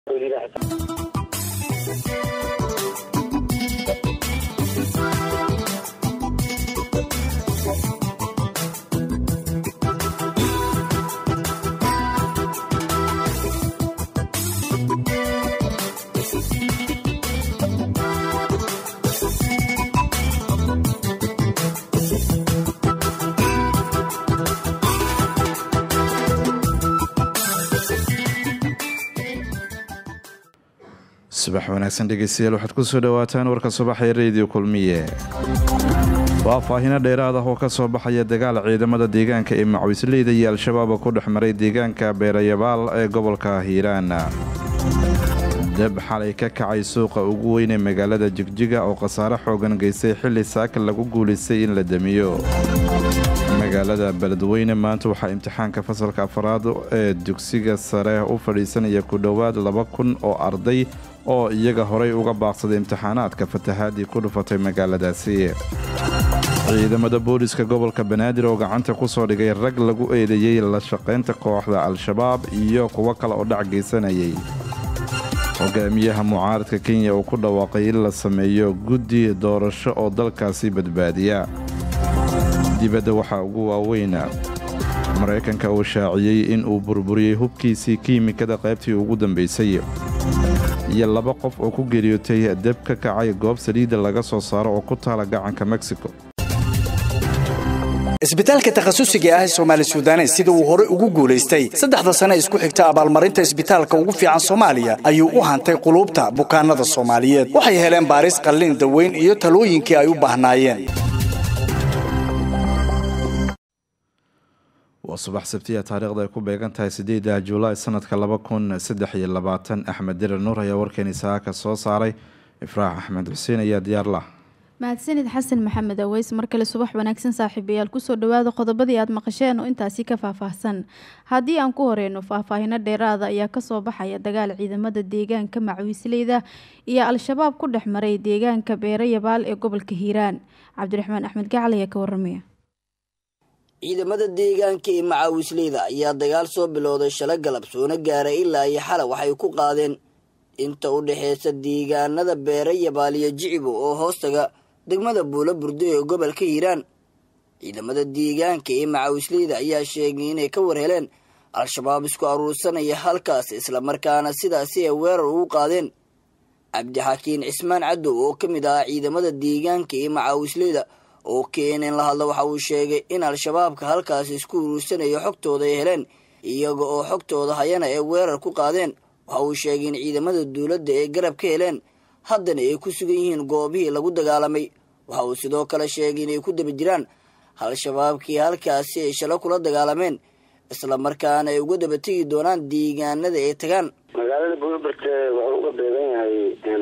subax wanaagsan dhegeystayaal waxaad ku soo dhowaataan warka subaxee rediyo kulmiye faahfaahino dheeraad ah oo ka soo baxaya dagaal ciidamada deegaanka ee macwisleyda iyo al-shabaab ku dhex maray deegaanka beerayabaal ee gobolka hiiraan dab xalay ka kacay suuqa ugu weyn ee magaalada jigjiga oo khasaare xoogan geystay xilli saaka lagu guulaystay in la damiyo magaalada beledweyne maanta waxaa imtixaanka fasalka afaraad ee dugsiga sare u fadhiisanaya ku dhowaad laba kun oo arday oo iyaga horay uga baaqsaday imtixaanaadka fatahaadii ku dhufatay magaaladaasi ciidamada booliska gobolka banaadir oo gacanta ku soo dhigay rag lagu eedeeyey la shaqaynta kooxda al-shabaab iyo kuwo kale oo dhac geysanayay hogaamiyaha mucaaradka kenya uu ku dhawaaqay in la sameeyo guddi doorasho oo dalkaasi badbaadiya dibadda waxaa ugu waaweyna maraykanka uu shaaciyey in uu burburiyey hubkiisii kiimikada qaybtii ugu dambaysay iyo laba qof oo ku geeriyootay deb ka kacay goob saliidda laga soo saaro oo ku taala gacanka mexico isbitaalka takhasusiga ah ee soomaali sudanes sida uu hore ugu guulaystay saddexda sane isku xigta abaalmarinta isbitaalka ugu fiican soomaaliya ayuu u hantay quluubta bukaanada soomaaliyeed waxay heleen baaris qallin daweyn iyo talooyinkii ay u baahnaayeen waa subax sabtiya taariikhda ay ku beegan tahay sideeda julaay sanadka laba kun saddex iyo labaatan axmed dirar nuur ayaa warkeeni saaka soo saaray ifraax axmed xuseen ayaa diyaar lah mahadsanid xasan maxamed aweys mar kale subax wanaagsan saaxiibayaal kusoo dhawaada qodobadii aad maqasheen oo intaasi ka faahfaahsan haddii aan ku horeyno faahfaahino dheeraada ayaa kasoo baxaya dagaal ciidamada deegaanka macwiisleyda iyo al-shabaab ku dhex maray deegaanka beerayabaal ee gobolka hiiraan cabdiraxmaan axmed gacal ayaa ka waramaya ciidamada deegaanka ee macaawisleyda ayaa dagaal soo bilowday shala galab soona gaaray ilaa iyo xala waxay ku qaadeen inta u dhexeysa deegaanada beera yabaal iyo jicibo oo hoostaga degmada buulo burdo ee gobolka hiiraan ciidamada deegaanka ee macaawisleyda ayaa sheegay inay ka war heleen al-shabaab isku aruursanaya halkaas islamarkaana sidaasi ay weerar ugu qaadeen cabdixakiin cismaan cadow oo ka mid ahaa ciidamada deegaanka ee macaawisleyda oo keeneen la hadla waxa uu sheegay in al-shabaabka halkaasi isku uruursanayo xogtooda ay heleen iyaga oo xogtooda hayana ay weerar ku qaadeen waxa uu sheegay in ciidamada dowladda ay garab ka heleen haddana ay ku sugan yihiin goobihii lagu dagaalamay waxa uu sidoo kale sheegay inay ku daba jiraan al-shabaabkii halkaasi ay shalo kula dagaalameen islamarkaana ay uga daba tegi doonaan deegaanada ay tagaan magaalada buulberte wuxuu uga beegan yahay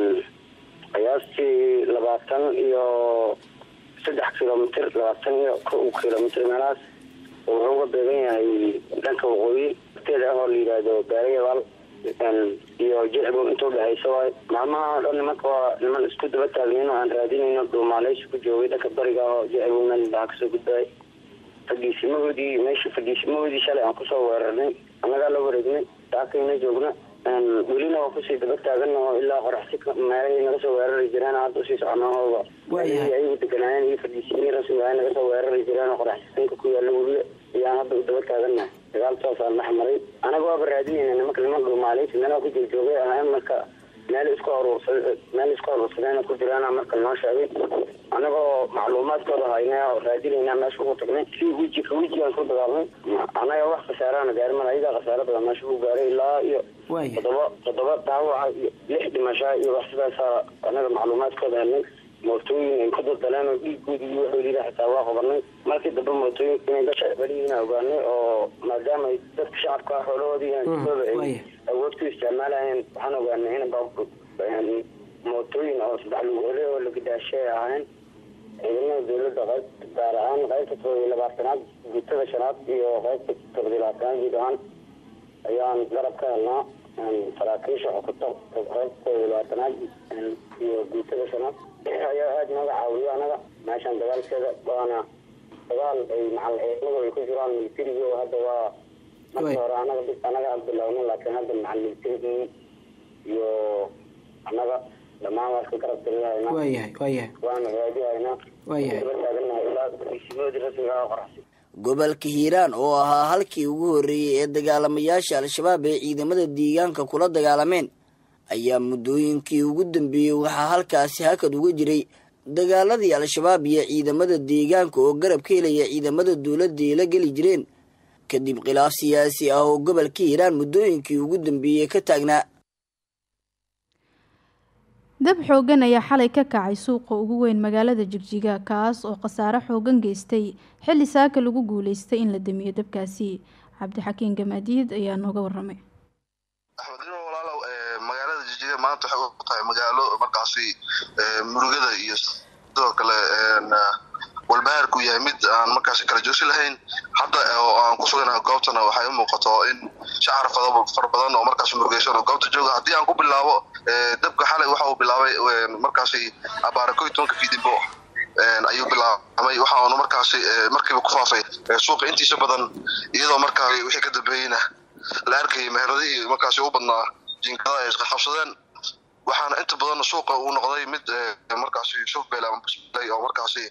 qiyaastii labaatan iyo saddex kilomitr labaatan iyo kow kilomitr meelahaas wuxuu uga beegan yahay dhanka waqooyi teeda ah oo la yidhaahdo beerayabaal iyo jicbo inta udhexaysa waay maalmaha o dhan nimanka waa niman isku daba taagnayn oo aan raadinayno dhuumaaleysi ku joogay dhanka bariga oo jicbo meel baa kasoo gudbaay fadhiisimahoodii meeshii fadhiisimahoodii shalay aan kusoo weerarnay annagaa la wareegnay daakayna joogna welina waa kusii daba taagana oo ilaa qoraxsi meelahii naga soo weerari jireen hadda usii soconahooba ayagu deganaayeen iyo fadhiisiinii rasmi ahay naga soo weerari jireen oo qoraxsisanka ku yaalla weliba ayaan hadda u daba taaganahay dagaal toosaan dhex maray anaga waaba raadinayna nimanka niman dhuumaaleysi meelaha ku joogjoogay ahayn marka meel isku aruursa meel isku aruursadeen ku jiraan marka noo sheegay anagoo macluumaadkooda hayna oo raadinayna meesha ugu tagnay si weji ka wejigaan ku dagaalnay anaga wax khasaarana gaarin mal ayagaa khasaaro badan meesha ku gaaray ilaa iyo todoba todoba dhaawaca iyo lix dhimashaa iyo wax sidaasa anaga macluumaadkooda helnay mootooyin ay ku daldaleen oo dhiigoodi iyo waxoodiina xitaa waa qabanay markii dambe mootooyinka inay gasha belihiina ogaanay oo maadaama ay dadka shacabka ah xoolahoodii hantidooda ay awood ku isticmaalayeen waxaan ogaanay in mootooyin oo saddex lugoole oo lagadaashay ahayn ciidamada dawladda qayb gaar ahaan qaybta todoba iyo labaatanaad guutada shanaad iyo qaybta todoba iyo labaatanaad guud ahaan ayaan garab ka helnaa saraakiisha xukuta qaybta todoba iyo labaatanaad iyo guutada shanaad ayaa aada nooga caawiyo anaga meeshaan dagaalkeeda waana dagaal ay macal ciidamadu ay ku jiraan militariga oo hadda waa marka hore anaga anaga aan bilowna laakiin hadda macal militarigii ka garab taliyahaynaa waayahay waayahay waana raadihaynaa waayahay daba taaganahay ilaa degsimadoodii rasmiga ah oo qoraxsan gobolka hiiraan oo ahaa halkii ugu horreeyey ee dagaalamayaasha al-shabaab ee ciidamada deegaanka kula dagaalameen ayaa muddooyinkii ugu dambeeyey waxaa halkaasi hakad uga jiray dagaaladii al-shabaab iyo ciidamada deegaanka oo garab ka helaya ciidamada dowladda ay la geli jireen kadib khilaaf siyaasi ah oo gobolka hiiraan muddooyinkii ugu dambeeyey ka taagnaa dab xoogan ayaa xalay ka kacay suuqa ugu weyn magaalada jigjiga kaas oo khasaare xoogan geystay xilli saaka lagu guuleystay in la damiyo dabkaasi cabdixakiin gamaadiid ayaa nooga waramay axmedino walaalow magaalada jijida maanta waxay u tahay magaalo markaasi murugada iyo sidoo kale walbahaarku yahay mid aan markaasi kala joogsi lahayn hadda oo aan ku suganahay goobtana waxay u muuqato in shacar fara badan oo markaasi murugeysan oo goobta jooga haddii aan ku bilaabo dabka xalay waxa uu bilaabay markaasi abaara ko iyo tobanka fiidimbo ayuu bilaabmay waxa uuna markaasi markiiba ku faafay suuqa intiisa badan iyadoo markaa wixii ka dambeeyeyna la arkayay meheradihii markaasi u badnaa jinkada ay isqabsadeen waxaana inta badan suuqa uu noqday mid markaasi shufbel ama busbelay oo markaasi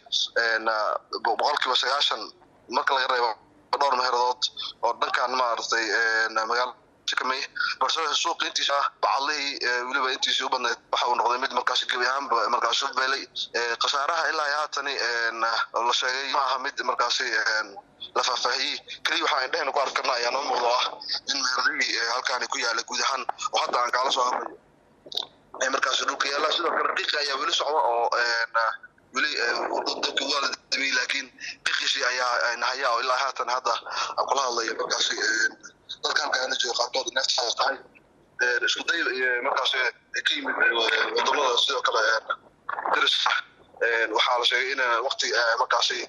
boqolkiiba sagaashan marka laga reebo dhowr meheradood oo dhankan maaragtay magaala kamay balse suuqa intiisa bacadlihii weliba intiisii u badnayd waxa uu noqday mid markaasi gebi ahaanba markaasi shufbeelay khasaaraha ilaa haatani la sheegay ma aha mid markaasi la faahfaahiyey keliya waxa aan dhehna ku arki karna ayaa noo muuqdo ah in meheradihii halkaani ku yaala guud ahaan oo hadda aan kaala soo hadlayo markaasi dhulka yaala sidoo kale qiiqa ayaa weli socda oo weli dadku waa la damiyey laakiin qiiqiisii ayaa nahaya oo ilaa haatan hadda aan kula hadlayo markaasi dadka halkaana jooga qaarkood neeftaas tahay isku day markaasi ka yimid wadamada sidoo kale daris ah waxaa la sheegay in waqti markaasi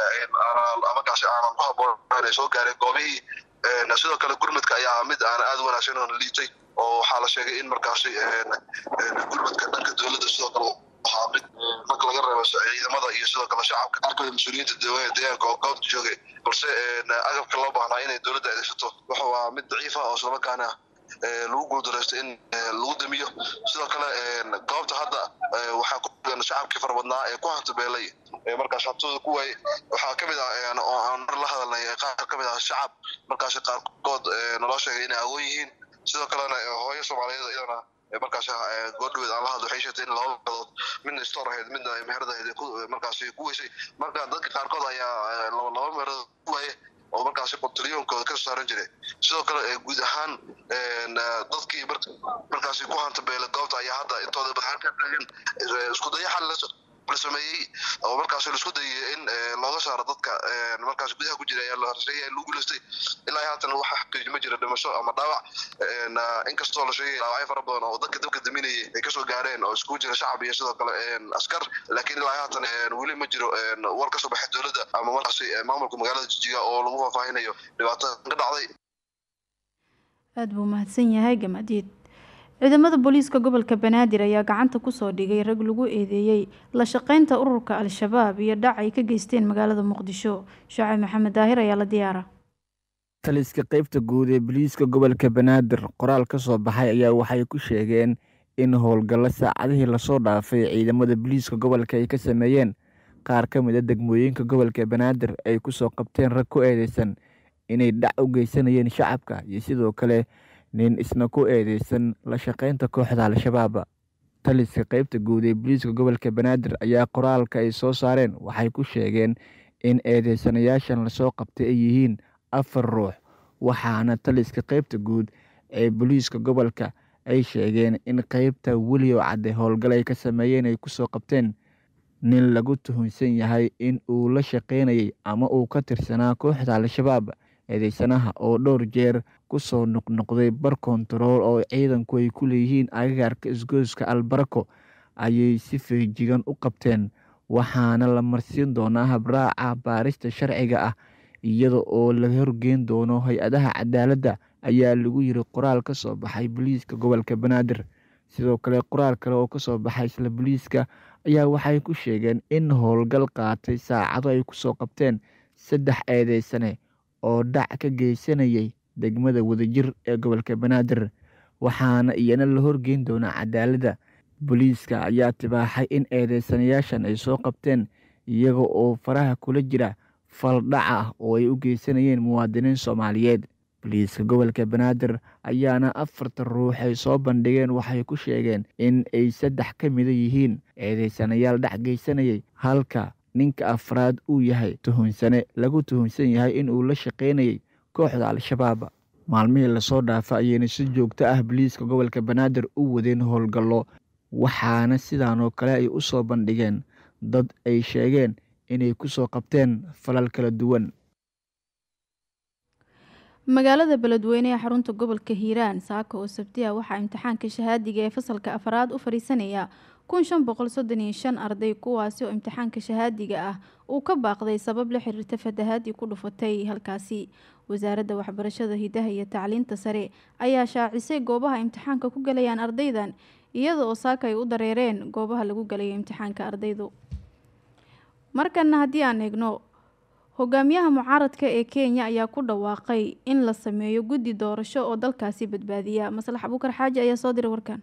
markaasi aanan ku habboonayn ay soo gaareen goobihii sidoo kale gurmadka ayaa mid aan aada wanaagsan oo liitay oo waxaa la sheegay in markaasi gurmadka dhanka dowladda sidoo kale waxaa mid marka laga reebo ciidamada iyo sidoo kale shacabka qaarkooda mas-uuliyiinta deegaanka oo goobta joogay balse agabka loo baahnaa inay dowladda adeegsato wuxuu ahaa mid daciifa oo islamarkaana lagu guuldareysto in lagu damiyo sidoo kale goobta hadda waxaa ku sugan shacabkii farabadnaa ee ku hantabeelay markaas hantooda ku waayey waxaa ka mid ah oo aan mar la hadalnay qaar ka mid ah shacab markaasi qaarkood naloo sheegay inay agoon yihiin sidoo kalena hooyo soomaaliyeed iyadana markaasi goodhaweed aan la hadlo waxay sheegtay in laba meelood midna store ahayd midna meherad ahayd markaasi ku weysay marka dadka qaarkood ayaa laba meherood ku waaye oo markaasi qontaliyoonkooda ka saaran jiray sidoo kale guud ahaan dadkii markaasi ku hantabeelay goobta ayaa hadda intooda badan ka taagan isku daya xal la sameeyey oo markaasi laisku dayay in looga saaro dadka markaasi gudaha ku jira ayaa la horseeyay lagu guulaystay ilaa haatan waxa xaqiiji ma jira dhimasho ama dhaawac inkastoo la sheegay dhaawacyo fara badan oo dadka dabka daminayay ay kasoo gaareen oo iskugu jira shacab iyo sidoo kale askar laakiin ilaa haatan weli ma jiro war kasoo baxay dowladda ama markaasi maamulka magaalada jijiga oo lagu faahfaahinayo dhibaato ka dhacday aada buu mahadsan yahay gamadiid ciidamada booliiska gobolka banaadir ayaa gacanta kusoo dhigay rag lagu eedeeyey la shaqeynta ururka al-shabaab iyo dhac ay ka geysteen magaalada muqdisho shacab maxamed daahir ayaa la diyaara taliska qeybta guud ee booliiska gobolka banaadir qoraal ka soo baxay ayaa waxay ku sheegeen in howlgallo saacadihii lasoo dhaafay ciidamada booliiska gobolka ay ka sameeyeen qaar ka mid a degmooyinka gobolka banaadir ay kusoo qabteen rag ku eedeysan inay dhac u geysanayeen shacabka iyo sidoo kale nin isna ku eedeysan la shaqeynta kooxda al-shabaab taliska qeybta guud ee booliiska gobolka banaadir ayaa qoraalka ay soo saareen waxay ku sheegeen in eedeysanayaashan lasoo qabtay ay yihiin afar ruux waxaana taliska qeybta guud ee booliiska gobolka ay sheegeen in qeybta welioo cadde howlgal ay ka sameeyeen ay kusoo qabteen nin lagu tuhunsan yahay in uu la shaqeynayay ama uu ka tirsanaa kooxda al-shabaab eedeysanaha oo dhowr jeer kusoo noqnoqday bar kontarool oo ciidanku ay ku leeyihiin agagaarka isgoyska albarako ayay si feejigan u qabteen waxaana la marsiin doonaa habraaca baarista sharciga ah iyada oo la horgeyn doono hay-adaha cadaaladda ayaa lagu yiri qoraal ka soo baxay booliiska gobolka banaadir sidoo kale qoraal kale oo kasoo baxay isla booliiska ayaa waxay ku sheegeen in howlgal qaatay saacado ay kusoo qabteen saddex eedeysane oo dhac ka geysanayay degmada wadajir ee gobolka banaadir waxaana iyana la horgeyn doonaa cadaaladda booliiska ayaa tibaaxay in eedeysanayaashan ay soo qabteen iyaga oo faraha kula jira faldhac ah oo ay u geysanayeen muwaadiniin soomaaliyeed boliiska gobolka banaadir ayaana afarta ruux ay soo bandhigeen waxay ku sheegeen in ay saddex ka mida yihiin eedeysanayaal dhac geysanayay halka ninka afraad uu yahay tuhunsane lagu tuhunsan yahay in uu la shaqaynayay kooxda al-shabaab maalmihii lasoo dhaafa ayayna si joogto ah boliiska gobolka banaadir u wadeen howlgallo waxaana sidaanoo kale ay u soo bandhigeen dad ay sheegeen inay ku soo qabteen falal kala duwan magaalada beledweyne ee xarunta gobolka hiiraan saaka oo sabtiya waxaa imtixaanka shahaadiga ee fasalka afraad u fadhiisanaya kun shan boqol soddon iyo shan arday kuwaasi oo imtixaanka shahaadiga ah uu ka baaqday sabab la xiriirta fatahaadii ku dhufatay halkaasi wasaaradda waxbarashada hidaha iyo tacliinta sare ayaa shaacisay goobaha imtixaanka ku galayaan ardaydan iyada oo saaka ay u dareereen goobaha lagu galayo imtixaanka ardaydu markana haddii aan eegno hogaamiyaha mucaaradka ee kenya ayaa ku dhawaaqay in la sameeyo guddi doorasho oo dalkaasi badbaadiya maslax abuukar xaaji ayaa soo diray warkan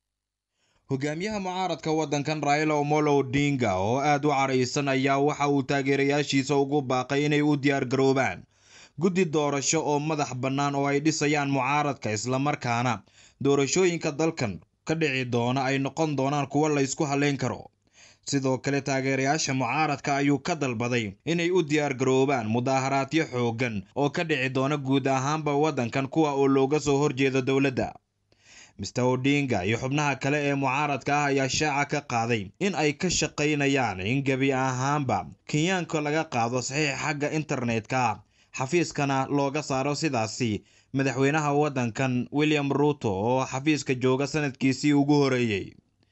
hogaamiyaha mucaaradka waddankan raila omolo odinga oo aad u caraysan ayaa waxa uu taageerayaashiisa ugu baaqay inay u diyaar garoobaan guddi doorasho oo madax bannaan oo ay dhisayaan mucaaradka islamarkaana doorashooyinka dalkan ka dhici doona ay noqon doonaan kuwo la ysku halleyn karo sidoo kale taageerayaasha mucaaradka ayuu ka dalbaday inay u diyaar garoobaan mudaaharaadyo xooggan oo ka dhici doona guud ahaanba waddankan kuwa oo looga soo horjeedo dowladda mister odinga iyo xubnaha kale ee mucaaradka ah ayaa shaaca ka qaaday in ay ka shaqaynayaan in gebi ahaanba kenyaanka laga qaado saxiix xagga internetka xafiiskana looga saaro sidaasi madaxweynaha waddankan william ruuto oo xafiiska jooga sanadkiisii ugu horeeyey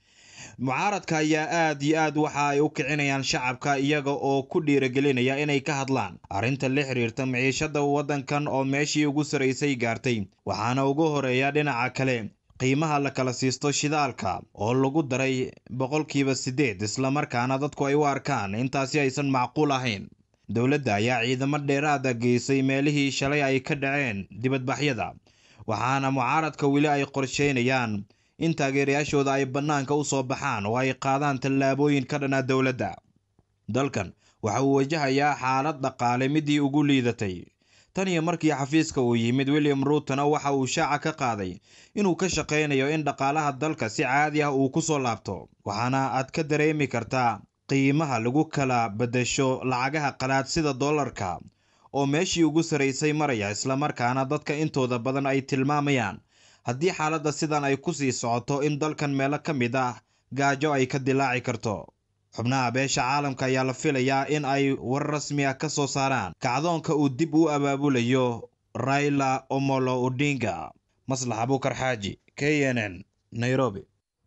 mucaaradka ayaa aad iyo aad waxa ay u kicinayaan shacabka iyaga oo ku dhiiragelinaya inay ka hadlaan arrinta la xiriirta maciishada waddankan oo meeshii ugu saraysay gaartay waxaana ugu horeeya dhinaca kale qiimaha la kala siisto shidaalka oo lagu daray boqolkiiba siddeed islamarkaana dadku ay u arkaan intaasi aysan macquul ahayn dowladda ayaa ciidamo dheeraada geysay meelihii shalay ay ka dhaceen dibadbaxyada waxaana mucaaradka weli ay qorsheynayaan in taageerayaashooda ay bannaanka u soo baxaan oo ay qaadaan tallaabooyin ka dhanaa dowladda dalkan waxa uu wajahayaa xaalad dhaqaale midii ugu liidatay tan iyo markii xafiiska uu yimid william ruutona waxa uu shaaca ka qaaday inuu ka shaqaynayo in dhaqaalaha dalka si caadi ah uu ku soo laabto waxaana aad ka dareemi kartaa qiimaha lagu kala beddesho lacagaha qalaad sida dollarka oo meeshii ugu saraysay maraya islamarkaana dadka intooda badan ay tilmaamayaan haddii xaaladda sidan ay ku sii socoto in dalkan meelo ka mid ah gaajo ay ka dilaaci karto xubnaha beesha caalamka ayaa la filayaa in ay war rasmi ah ka soo saaraan kacdoonka uu dib u abaabulayo raila omolo odinga maslax abuukar xaaji k n n nairobi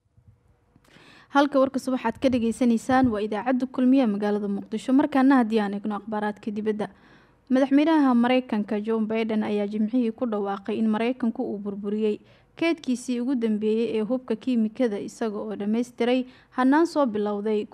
halka warka subaxaad ka dhageysanaysaan waa idaacadda kulmiye magaalada muqdisho markaana haddii aan eegno akhbaaraadka dibadda madaxweynaha mareykanka john baiden ayaa jimcihii ku dhawaaqay in mareykanku uu burburiyey keedkiisii ugu dambeeyey ee hubka kiimikada isaga oo dhammaystiray hanaan soo bilowday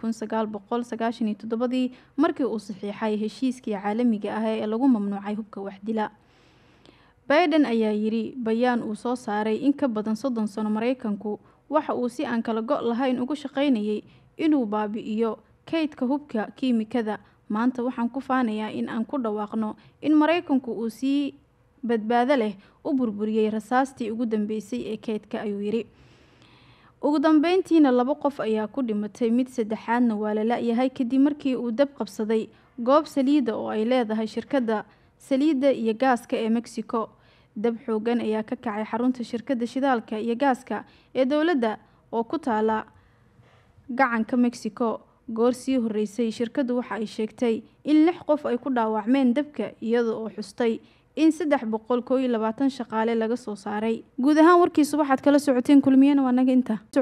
ii markii uu saxiixay heshiiskii caalamiga ah ee lagu mamnuucay hubka waxdila baiden ayaa yidhi bayaan uu soo saaray in ka badan soddon sano mareykanku waxa uu si aan kala go' lahayn ugu shaqaynayay inuu baabi'iyo kaydka hubka kiimikada maanta waxaan ku faanayaa in aan ku dhawaaqno in mareykanku uu sii badbaado leh u burburiyey rasaastii ugu dambeysay ee keydka ayuu yidhi ugu dambeyntiina laba qof ayaa ku dhimatay mid saddexaadna waa la la-yahay kadib markii uu dab qabsaday goob saliidda oo ay leedahay shirkadda saliidda iyo gaaska ee mexico dab xoogan ayaa ka kacay xarunta shirkadda shidaalka iyo gaaska ee dowladda oo ku taala gacanka mexico goor sii horeysay shirkaddu waxa ay sheegtay in lix qof ay ku dhaawacmeen dabka iyada oo xustay in saddex boqol koo iyo labaatan shaqaale laga soo saaray guud ahaan warkiisu waxaad kala socoteen kulmiyana waa naga inta